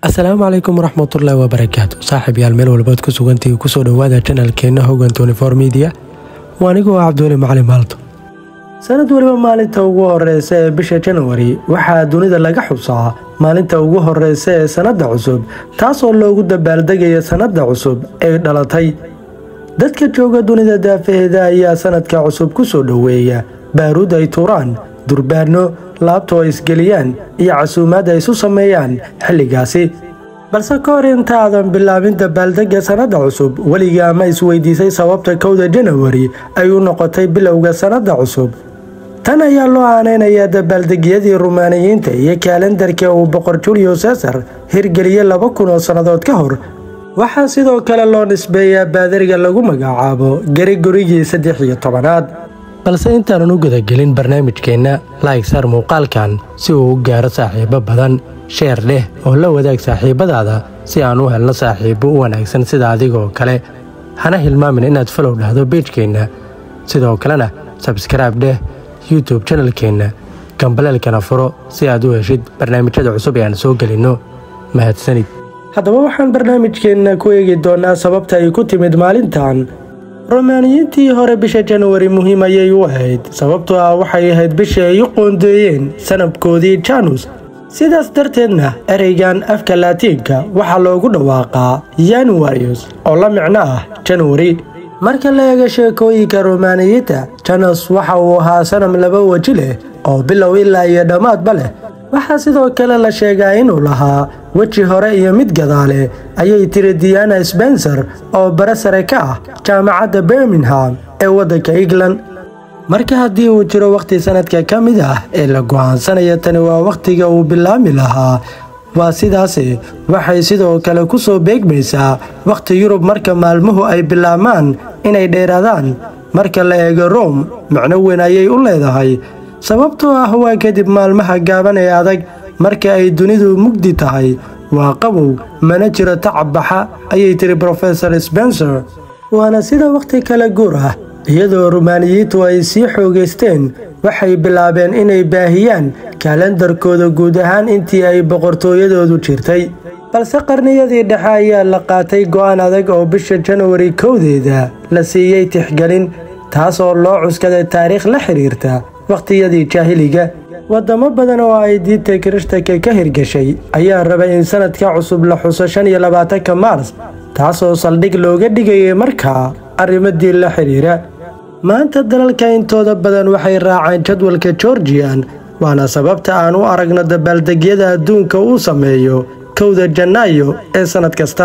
asalaamu calaykum waraxmatullaahi wabarakaatu saaxiib yaal meel walbaad ku sugantii kusoo dhowaada janalkeenna hogan tonifor midiya waa anigoo ah cabdiweli macalin maalto sanad weliba maalinta ugu horeysa ee bisha janwari waxaa dunida laga xusaa maalinta ugu horeysa ee sannadda cusub taasoo loogu dabaaldegaya sannadda cusub ee dhalatay dadka jooga dunida daafaheeda ayaa sanadka cusub ku soo dhoweeya baaruud ay tuuraan durbaano laabto ay isgeliyaan iyo casuumaad ay isu sameeyaan xilligaasi balse ka hor intaadan bilaabin dabaaldegga sannadda cusub weliga ama isweydiisay sababta kowda janawari ay u noqotay bilowga sannadda cusub tan ayaa loo aaneynayaa dabaaldegyadii rumaaniyiinta iyo kaalendarka uu boqor julio cesar hirgeliyey laba kun oo sannadood ka hor waxaa sidoo kale loo nisbeeyaa baadariga lagu magacaabo garigorigii saddex iyo tobanaad balse intaanan u gudagelin barnaamijkeenna laayg saar muuqaalkan si uu u gaaro saaxiibo badan sheer dheh oo la wadaag saaxiibadaada si aan u helno saaxiibo u wanaagsan sida adigoo kale hana hilmaamin inaad falow dhahdo beejkeenna sidoo kalena sabskraibe dheh youtube janalkeenna gambaleelkana furo si aad u heshid barnaamijyada cusub ee aan soo gelinno mahadsanid haddaba waxaan barnaamijkeenna ku eegi doonnaa sababta ay ku timid maalintan romaaniyiintii hore bisha janwari muhiim ayay u ahayd sababtoo ah waxay ahayd bishii ay u qoondeeyeen sanabkoodii janus sidaas darteedna ereygan afka laatiinka waxaa loogu dhawaaqaa yanuarius oo la micno ah janwari marka la eego sheekooyinka romaaniyiinta janus waxa uu ahaa sanam laba weji leh oo bilow ilaa iyo dhammaadba leh waxaa sidoo kale la sheegaa inuu lahaa weji hore iyo mid gadaale ayay tiri diana spencer oo bare sare ka ah jaamacadda birmingham ee waddanka england marka haddii uu jiro wakhti sanadka ka mid ah ee la go'aansanaya tani waa wakhtiga uu bilaami lahaa waa sidaasi waxay sidoo kale ku soo beegmaysaa wakhti yurub marka maalmuhu ay bilaabmaan inay dheeraadaan marka la eego rom macno weyn ayay u leedahay sababtoo ah waa kadib maalmaha gaaban ee adag marka ay dunidu mugdi tahay waa qabow mana jiro tacab baxa ayay tiri brofesor spencer waana sida wakhti kale guur ah iyadoo rumaaniyiintu ay sii xoogaysteen waxay bilaabeen inay baahiyaan kaalendarkooda guud ahaan intii ay boqortooyadoodu jirtay balse qarniyadii dhexe ayaa la qaatay go'aan adag oo bisha janwari kowdeeda la siiyey tixgelin taasoo loo cuskaday taariikh la xidhiirta wakhtiyadii jaahiliga waddamo badan oo ay diinta kirishtanka ka hirgashay ayaa rabay in sanadka cusub la xuso shan iyo labaatanka maars taasoo saldhig looga dhigayay markaa arrimo diin la xidhiira maanta dalalka intooda badan waxay raaceen jadwalka georgian waana sababta aan u aragno dabaaldegyada adduunka uu sameeyo kowda janaayo ee sannad kasta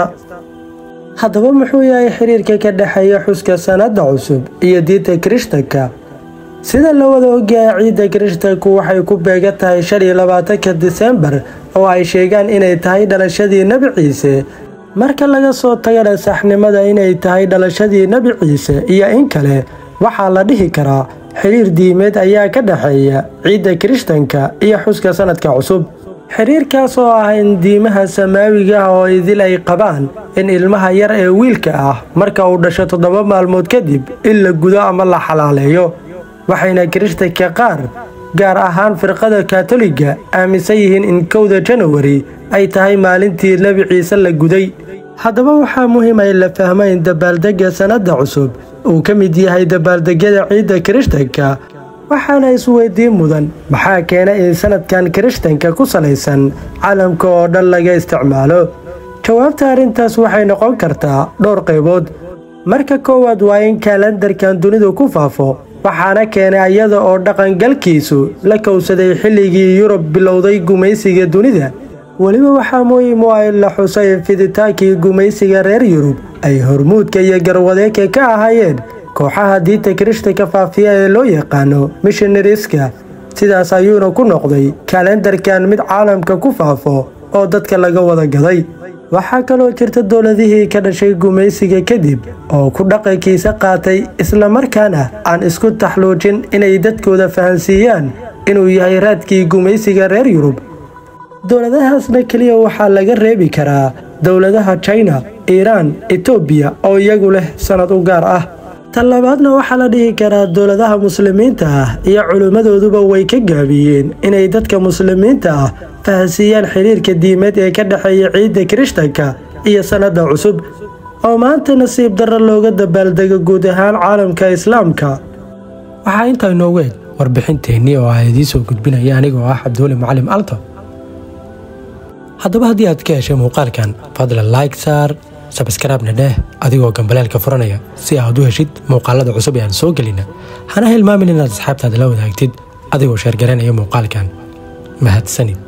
haddaba muxuu yahay xiriirka ka dhexeeya xuska sannadda cusub iyo diinta kirishtanka sida la wada ogyahay ciidda kirishtanku waxay ku beegan tahay shan iyo labaatanka disembar oo ay sheegaan inay tahay dhalashadii nebi ciise marka laga soo tagana saxnimada inay tahay dhalashadii nebi ciise iyo in kale waxaa la dhihi karaa xiriir diimeed ayaa ka dhexeeya ciidda kirishtanka iyo xuska sannadka cusub xiriirkaas oo ah in diimaha samaawiga ah oo idil ay qabaan in ilmaha yar ee wiilka ah marka uu dhasho toddoba maalmood kadib in la gudo ama la xalaaleeyo waxayna kirishtanka qaar gaar ahaan firqada katoliga aaminsan yihiin in kowda janawari ay tahay maalintii nebi ciise la guday haddaba waxaa muhiim ay la fahmo in dabaaldegga sannadda cusub uu ka mid yahay dabaaldegyada ciidda kirishtanka waxaana isweydiin mudan maxaa keenay in sanadkan kirishtanka ku salaysan caalamka oo dhan laga isticmaalo jawaabta arrintaas waxay noqon kartaa dhowr qaybood marka koowaad waa in kaalendarkan dunidu ku faafo waxaana keenay iyada oo dhaqangalkiisu la kowsaday xilligii yurub bilowday gumaysiga dunida weliba waxaa muhiim u ah in la xusay fiditaankii gumaysiga reer yurub ay hormuudka iyo garwadeeka ka ahaayeen kooxaha diinta kirishtanka faafiya ee loo yaqaano mishinariska sidaas ayuuna ku noqday kalendarkan mid caalamka ku faafo oo dadka laga wada gaday waxaa kaloo jirta dowladihii ka dhashay gumaysiga kadib oo ku dhaqankiisa qaatay islamarkaana aan isku taxluujin inay dadkooda fahansiiyaan inuu yahay raadkii gumaysiga reer yurub dowladahaasna keliya waxaa laga reebi karaa dowladaha jina iiraan etoobiya oo iyagu leh sannad u gaar ah tan labaadna waxaa la dhihi karaa dowladaha muslimiinta ah iyo culimmadooduba way ka gaabiyeen inay dadka muslimiinta ah fahansiiyaan xiriirka diimeed ee ka dhexeeya ciidda kirishtanka iyo sannada cusub oo maanta nasiib darro looga dabaaldego guud ahaan caalamka islaamka waxaa intaa inoogu eg warbixinteennii oo ah idiin soo gudbinaya aniga oo ah cabdiweli macalim alto haddaba haddii aad ka heshay muuqaalkan fadlan like saar sabskraibna dheh adigoo gambaleelka furanaya si aad u heshid muuqaalada cusub ee aan soo gelina hana hilmaamin inaad asxaabtaada la wadaagtid adigoo sheergaranaya muuqaalkan mahadsanid